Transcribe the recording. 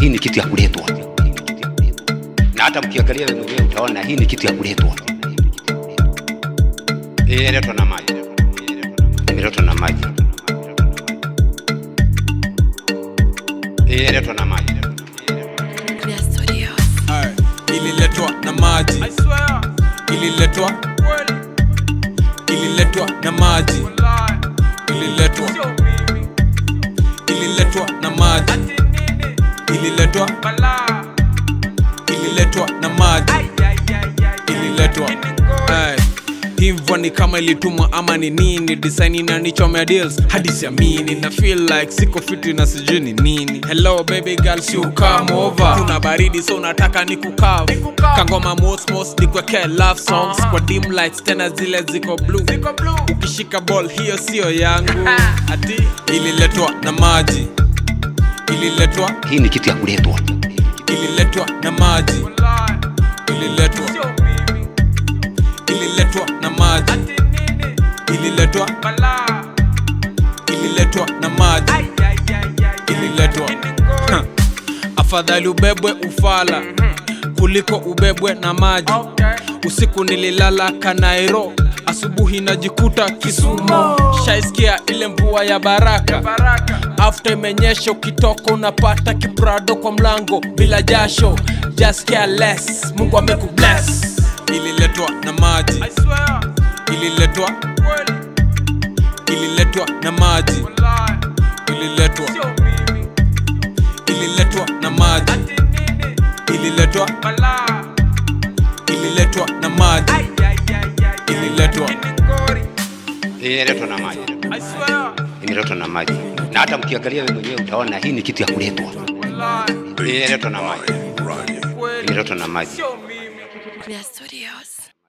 hii ni kitu ya kuletwa, na hata mkiangalia wewe mwenyewe utaona hii ni kitu ya kuletwa. Hii inaletwa na maji, imeletwa na maji, hii inaletwa na maji. Clear Studios. Aye, ililetwa na maji ililetwa ililetwa na maji ililetwa ililetwa na maji ililetwa ililetwa na maji ililetwa Aye, hivyo ni kama ilitumwa ama ni nini design inanichomea deals hadi siamini na feel like siko fiti na sijui ni nini hello baby girl si come over kuna baridi so unataka ni kukav kangoma mosmos nikwekee love songs kwa dim lights tena zile ziko blue ukishika ball hiyo sio yangu ati ililetwa na maji ililetwa Hii ni kitu ya kuletwa, ililetwa na maji ililetwa ililetwa na maji ililetwa ililetwa na maji ililetwa Ha. afadhali ubebwe ufala kuliko ubebwe na maji usiku nililala kanairo asubuhi najikuta kisumo shaiskia ile mvua ya baraka after imenyesha ukitoka unapata kiprado kwa mlango bila jasho just care less mungu amekubless ililetwa na maji ililetwa ililetwa na maji ililetwa ililetwa na maji ililetwa ililetwa na maji ililetwa hii inaletwa na maji, imeletwa na maji, na hata mkiangalia wewe mwenyewe utaona hii ni kitu ya kuletwa. Hii inaletwa na maji, imeletwa na maji. Clear Studios.